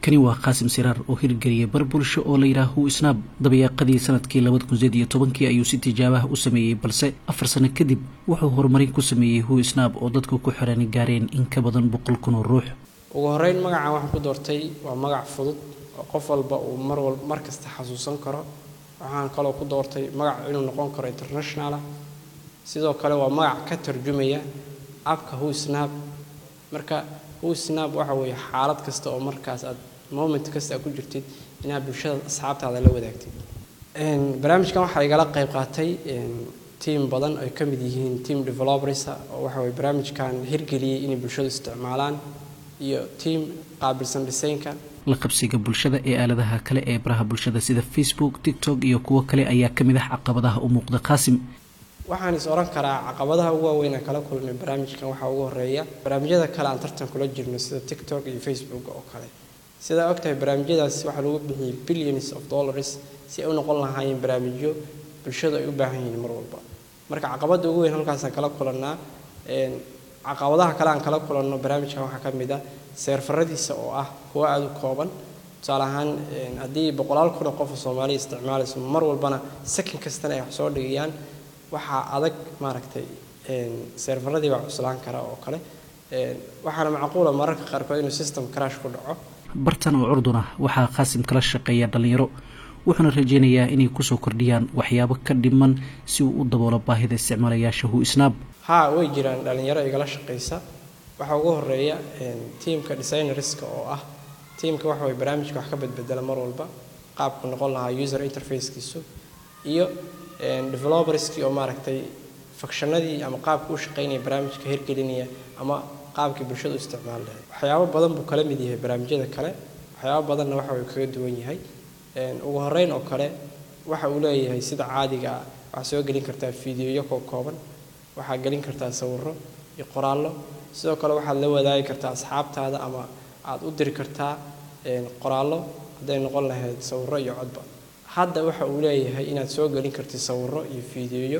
kani waa qaasim siraar oo hirgeliyay bar bulsho oo layidhaah hu isnaab dabayaaqadii sanadkii labada kun sideed iyo tobankii ayuu si tijaabaha u sameeyey balse afar sano kadib wuxuu horumarin ku sameeyey hu isnaab oo dadku ku xiran gaareen in ka badan boqol kun oo ruux ugu horeyn magacan waxaan ku doortay waa magac fudud oo qof walba uu mar wal mar kasta xasuusan karo waxaan kaloo ku doortay magac inuu noqon karo internationalah sidoo kale waa magac ka tarjumaya abka hu snab marka hu snab waxa weeye xaalad kasta oo markaas aad moment kasta aad ku jirtid inaad bulshada asxaabtaada la wadaagtid barnaamijkan waxaa igala qayb qaatay tiam badan ay ka mid yihiin team developers oo waxa weye barnaamijkan hirgeliyey inay bulshadu isticmaalaan iyo tiam qaabilsan dhisaynka la qabsiga bulshada ee aaladaha kale ee baraha bulshada sida facebook tiktok iyo kuwo kale ayaa ka mid ah caqabadaha u muuqda qaasim waxaan is oran karaa caqabadaha ugu waaweyn aan kala kulnay barnaamijkan waxaa ugu horeeya barnaamijyada kale aan tartan kula jirno sida tiktok iyo facebook oo kale sidaa ogtahay barnaamijyadaas waxaa lagu bixiyey billions of dollars si ay u noqon lahaayeen barnaamijyo bulshadu ay u baahan yihiin mar walba marka caqabada ugu weyn halkaasaan kala kulannaa caqabadaha kale aan kala kulanno barnaamijkan waxaa ka mid ah seerfaradiisa oo ah kuwo aada u kooban tusaale ahaan haddii boqolaal kun oo qof oo soomaaliya isticmaalayso mar walbana sakin kastana ay wax soo dhigayaan waxaa adag maaragtay seerfaradii baa cuslaan kara oo kale waxaana macquula mararka qaarkood inuu system crash ku dhaco bartan oo curdun ah waxaa qaasim kala shaqeeya dhallinyaro wuxuuna rajaynayaa inay kusoo kordhiyaan waxyaabo ka dhiman si uu u daboolo baahida isticmaalayaasha hu isnaab haa way jiraan dhallinyaro igala shaqaysa waxaa ugu horeeya tiamka designerska oo ah tiamka waxa way barnaamijka wax ka badbedela mar walba qaabku noqon lahaa user interfacekiisu iyo developerskii oo maaragtay fakshanadii ama qaabka u shaqaynaya barnaamijka hirgelinaya ama qaabkii bulshada u isticmaal lahayd waxyaabo badan buu kala mid yahay barnaamijyada kale waxyaabo badanna waxa uu kaga duwan yahay ugu horeyn oo kale waxa uu leeyahay sida caadiga ah waxaa soo gelin kartaa fiidiyoyo koo kooban waxaa gelin kartaa sawirro iyo qoraallo sidoo kale waxaad la wadaagi kartaa asxaabtaada ama aad u diri kartaa qoraallo hadday noqon lahayd sawirro iyo codba hadda waxa uu leeyahay inaad soo gelin kartid sawirro iyo fiidiyoyo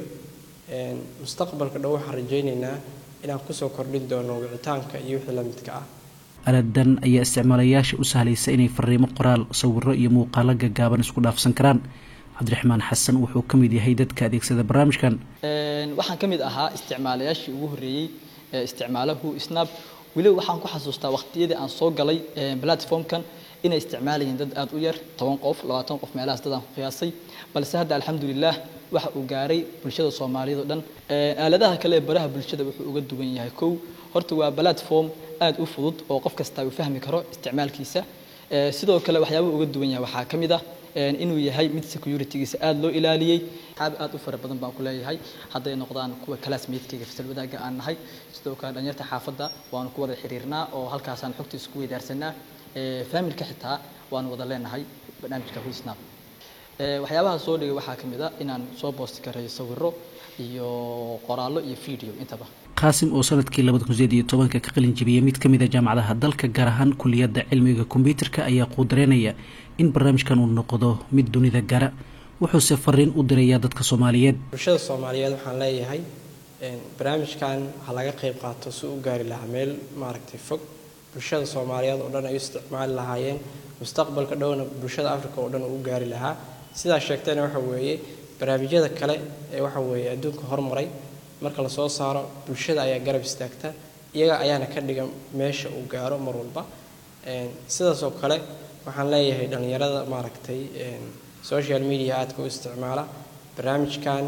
mustaqbalka dhow waxaan rajaynaynaa inaan kusoo kordhin doono wicitaanka iyo wixii la midka ah aladan ayaa isticmaalayaasha u sahlaysa inay fariimo qoraal sawirro iyo muuqaalo gaggaaban isku dhaafsan karaan cabdiraxmaan xasan wuxuu ka mid yahay dadka adeegsada barnaamijkan waxaan ka mid ahaa isticmaalayaashii ugu horreeyey ee isticmaalahu snab weliba waxaan ku xasuustaa waqtiyadii aan soo galay platformkan inay isticmaalayeen dad aada u yar toban qof labaatan qof meelahaas dadaan ku qiyaasay balse hadda alxamdulilah waxa uu gaaray bulshada soomaaliyeed oo dhan aaladaha kale ee baraha bulshada wuxuu uga duwan yahay kow horta waa platform aada u fudud oo qof kasta uu fahmi karo isticmaalkiisa sidoo kale waxyaabaha uga duwan yahay waxaa ka mid ah inuu yahay mid securitygiisa aada loo ilaaliyey xaab aada u fara badan baan ku leeyahay hadday noqdaan kuwa classmatekayga fasal wadaagga aan nahay sidoo kale dhalinyarta xaafadda waanu ku wada xiriirnaa oo halkaasaan xogta isku weydaarsanaa familka xitaa waanu wada leenahay barnaamijka huisnab waxyaabaha soo dhigay waxaa ka mid a inaan soo boosti kareeyo sawirro iyo qoraallo iyo video intaba qaasim oo sanadkii labada kun sideed iyo tobanka ka qalin jebiyey mid ka mid a jaamacadaha dalka gaar ahaan kuliyadda cilmiga kombyuutarka ayaa quudareynaya in barnaamijkan uu noqdo mid dunida gara wuxuuse fariin u dirayaa dadka soomaaliyeed bulshada soomaaliyeed waxaan leeyahay barnaamijkan ha laga qayb qaato si u gaari lahaa meel maaragtay fog bulshada soomaaliyeed oo dhan ay u isticmaali lahaayeen mustaqbalka dhowna bulshada africa oo dhan uu u gaari lahaa sidaa sheegtayna waxa weeye barnaamijyada kale ee waxa weeye adduunka hormaray marka la soo saaro bulshada ayaa garab istaagta iyaga ayaana ka dhigan meesha uu gaaro mar walba sidaas oo kale waxaan leeyahay dhallinyarada maaragtay social media aadka u isticmaala barnaamijkan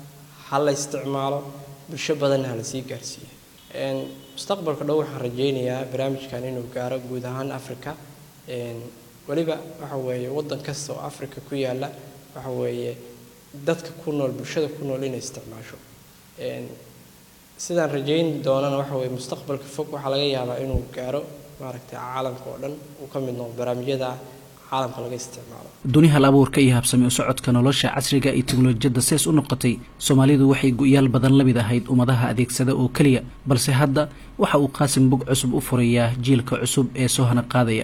ha la isticmaalo bulsho badanna ha lasii gaarsiiyo mustaqbalka dhow waxaan rajaynayaa barnaamijkan inuu gaaro guud ahaan africa weliba waxa weeye waddan kasta oo africa ku yaalla waxa weeye dadka ku nool bulshada ku nool inay isticmaasho sidaan rajayn doonana waxa weye mustaqbalka fog waxaa laga yaabaa inuu gaaro maaragtay caalamka oo dhan uu ka mid noqdo barnaamijyada caalamka laga isticmaalo duni hal abuurka iyo habsami u socodka nolosha casriga iyo teknolojiyadda sees u noqotay soomaalidu waxay go-yaal badan la mid ahayd ummadaha adeegsada oo keliya balse hadda waxa uu qaasim bog cusub u furayaa jiilka cusub ee soo hana qaadaya